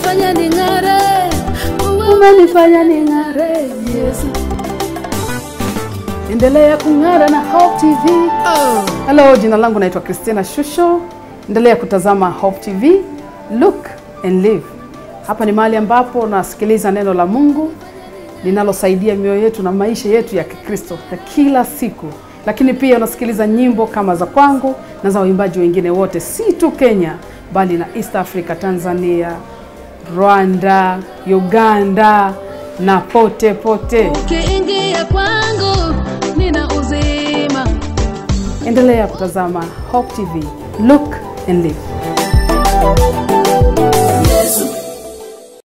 umenifanya ning'are, umenifanya ning'are Yesu. Endelea kung'ara na Hope TV. Oh. Hello, jina langu naitwa Christina Shusho. Endelea kutazama Hope TV, Look and Live. Hapa ni mahali ambapo nasikiliza neno la Mungu linalosaidia mioyo yetu na maisha yetu ya Kikristo ya kila siku, lakini pia unasikiliza nyimbo kama za kwangu na za waimbaji wengine wote, si tu Kenya bali na East Africa, Tanzania, Rwanda, Uganda na pote pote. Ukiingia kwangu nina uzima. Endelea kutazama Hope TV, Look and Live.